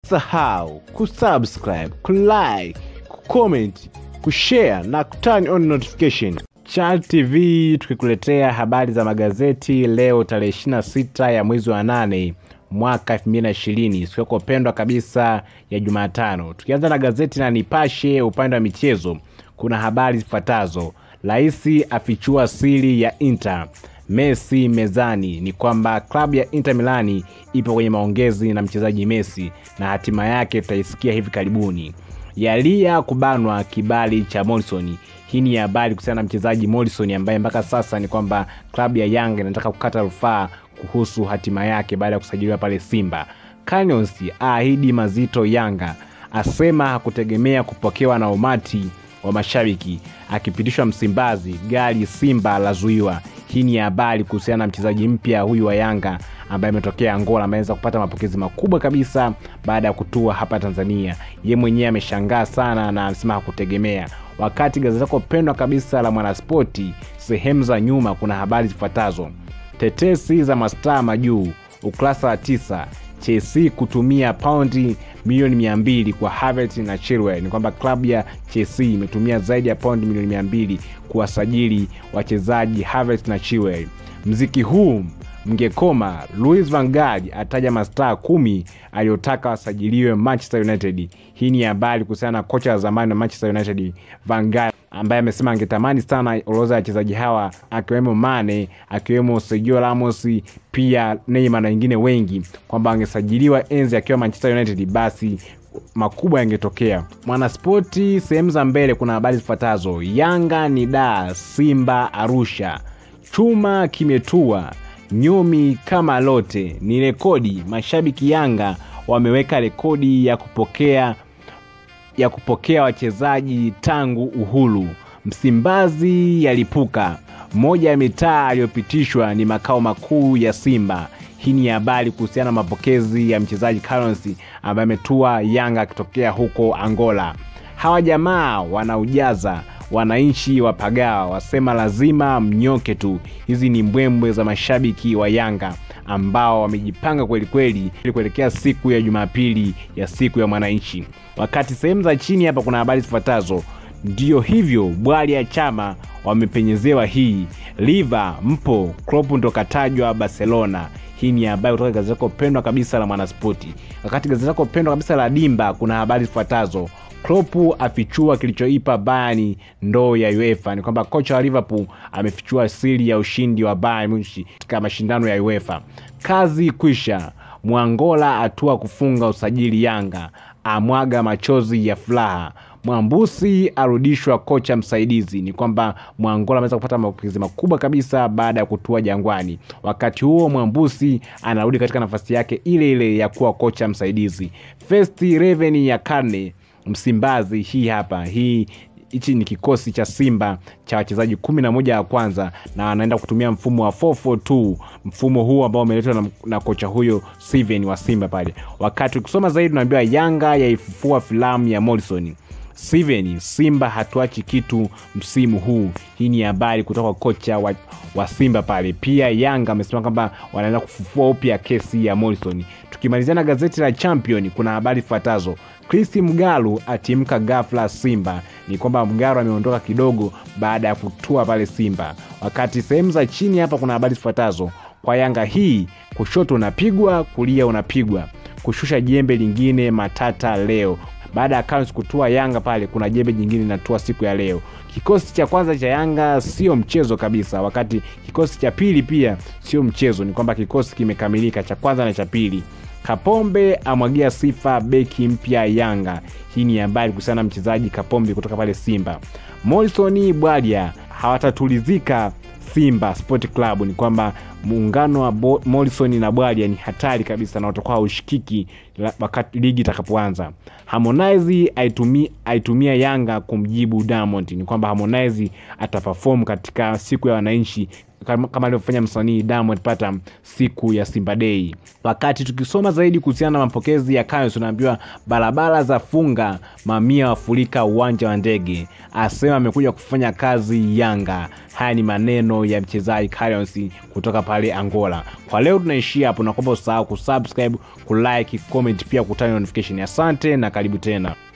usisahau kusubscribe kulike kucomment kushare na kuturn on notification Chal TV tukikuletea habari za magazeti leo tarehe 26 ya mwezi wa nane mwaka 2020 siku yako pendwa kabisa ya Jumatano. Tukianza na gazeti la Nipashe upande wa michezo, kuna habari zifuatazo: Rais afichua siri ya Inter, Messi mezani. Ni kwamba klabu ya Inter Milani ipo kwenye maongezi na mchezaji Messi na hatima yake tutaisikia hivi karibuni. Yalia kubanwa kibali cha Morrison. Hii ni habari kuhusiana na mchezaji Morrison ambaye mpaka sasa ni kwamba klabu ya Yanga inataka kukata rufaa kuhusu hatima yake baada ya kusajiliwa pale Simba. Canyons aahidi mazito Yanga, asema hakutegemea kupokewa na umati wa mashabiki. Akipitishwa Msimbazi, gari Simba lazuiwa. Hii ni habari kuhusiana na mchezaji mpya huyu wa Yanga ambaye ametokea Angola, ameweza kupata mapokezi makubwa kabisa baada ya kutua hapa Tanzania. Ye mwenyewe ameshangaa sana na anasema hakutegemea. Wakati gazeti lako pendwa kabisa la Mwanaspoti sehemu za nyuma kuna habari zifuatazo: tetesi za mastaa majuu, ukurasa wa tisa. Chelsea kutumia paundi milioni mia mbili kwa Havertz na Chilwell. Ni kwamba klabu ya Chelsea imetumia zaidi ya paundi milioni mia mbili kuwasajili wachezaji Havertz na Chilwell. Mziki huu mngekoma. Louis van Gaal ataja mastaa kumi aliyotaka wasajiliwe Manchester United. Hii ni habari kuhusiana na kocha wa zamani wa Manchester United Van Gaal ambaye amesema angetamani sana orodha ya wachezaji hawa akiwemo Mane, akiwemo Sergio Ramos, pia Neymar na wengine wengi, kwamba angesajiliwa enzi akiwa Manchester United, basi makubwa yangetokea. Mwanaspoti sehemu za mbele kuna habari zifuatazo: Yanga ni da Simba Arusha, chuma kimetua nyomi kama lote ni rekodi. Mashabiki Yanga wameweka rekodi ya kupokea ya kupokea wachezaji tangu uhuru. Msimbazi yalipuka. Moja ya mitaa aliyopitishwa ni makao makuu ya Simba. Hii ni habari kuhusiana na mapokezi ya mchezaji Callens ambaye ametua Yanga akitokea huko Angola. Hawa jamaa wanaujaza wananchi wa Pagawa wasema lazima mnyoke tu. Hizi ni mbwembwe za mashabiki wa Yanga ambao wamejipanga kweli kweli kuelekea siku ya Jumapili ya siku ya mwananchi. Wakati sehemu za chini hapa kuna habari zifuatazo: ndiyo hivyo bwali ya chama wamepenyezewa hii liva mpo Klopp ndo katajwa Barcelona. Hii ni habari kutoka gazeti lako pendwa kabisa la Mwanaspoti. Wakati gazeti lako pendwa kabisa la Dimba kuna habari zifuatazo Klopp afichua kilichoipa Bayern ndoo ya UEFA. Ni kwamba kocha wa Liverpool amefichua siri ya ushindi wa Bayern Munich katika mashindano ya UEFA. Kazi kwisha, Mwangola atua kufunga usajili Yanga, amwaga machozi ya furaha. Mwambusi arudishwa kocha msaidizi. Ni kwamba Mwangola ameweza kupata mapokezi makubwa kabisa baada ya kutua Jangwani. Wakati huo Mwambusi anarudi katika nafasi yake ile ile ya kuwa kocha msaidizi. First Raven ya karne Msimbazi hii hapa hii hichi ni kikosi cha Simba cha wachezaji kumi na moja ya kwanza na wanaenda kutumia mfumo wa 442 mfumo huu ambao umeletwa na, na kocha huyo Steven wa Simba pale. Wakati ukisoma zaidi unaambiwa Yanga yaifufua filamu ya Morrison. Steven, Simba hatuachi kitu msimu huu. Hii ni habari kutoka kocha wa, wa Simba pale. Pia Yanga amesema kwamba wanaenda kufufua upya kesi ya Morrison. Tukimalizia na gazeti la Champion kuna habari zifuatazo. Chris Mgalu atimka ghafla Simba. Ni kwamba Mgalu ameondoka kidogo baada ya kutua pale Simba. Wakati sehemu za chini hapa kuna habari zifuatazo. Kwa Yanga hii kushoto unapigwa, kulia unapigwa, kushusha jembe lingine matata leo baada ya Callens kutua Yanga pale, kuna jembe jingine linatua siku ya leo. Kikosi cha kwanza cha Yanga sio mchezo kabisa, wakati kikosi cha pili pia sio mchezo. Ni kwamba kikosi kimekamilika cha kwanza na cha pili. Kapombe amwagia sifa beki mpya Yanga. Hii ni habari kuhusiana na mchezaji Kapombe kutoka pale Simba. Morrison Bwalia hawatatulizika Simba Sport Club. Ni kwamba muungano wa Morrison na Bwalia ni hatari kabisa na utakuwa haushikiki wakati ligi itakapoanza. Harmonize aitumia, aitumia Yanga kumjibu Diamond. Ni kwamba Harmonize ataperform katika siku ya wananchi kama kama alivyofanya msanii Diamond Platnumz siku ya Simba Day. Wakati tukisoma zaidi kuhusiana na mapokezi ya Kayonce, tunaambiwa barabara za funga, mamia wafurika uwanja wa ndege, asema amekuja kufanya kazi Yanga. Haya ni maneno ya mchezaji Kayonce kutoka pale Angola. Kwa leo tunaishia hapo, nakuomba usahau kusubscribe, kulike, comment pia kutani notification. Asante na karibu tena.